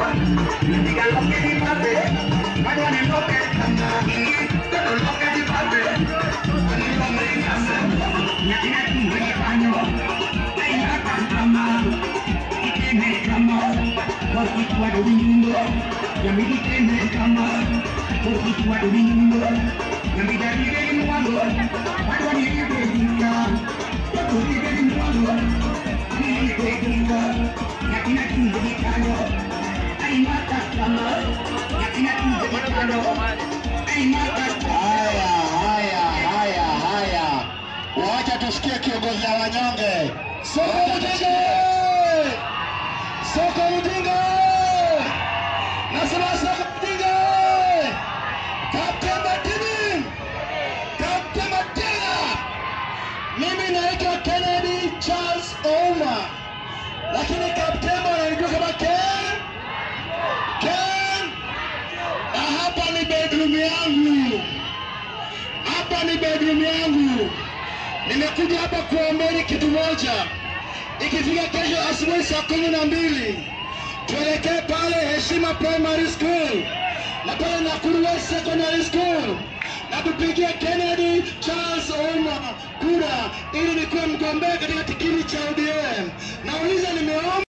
Haya, haya, haya, haya, wacha tusikie kiongozi wa wanyonge. Soko Mjinga! Soko Mjinga! Nasema soko Mjinga! Kapteni Matini! Kapteni Matina! Mimi naitwa Kennedy Charles Ouma, lakini kapteni wananijua kama Ken Ken, na hapa ni bedroom yangu hapa ni bedroom yangu. Nimekuja hapa kuombeni kitu moja. Ikifika kesho asubuhi saa kumi na mbili tuelekee pale Heshima Primary School na pale Nakuru West Secondary School na tupigie Kennedy Charles Ouma kura ili nikuwe mgombea katika tikiti cha ODM. Nauliza, nimeomba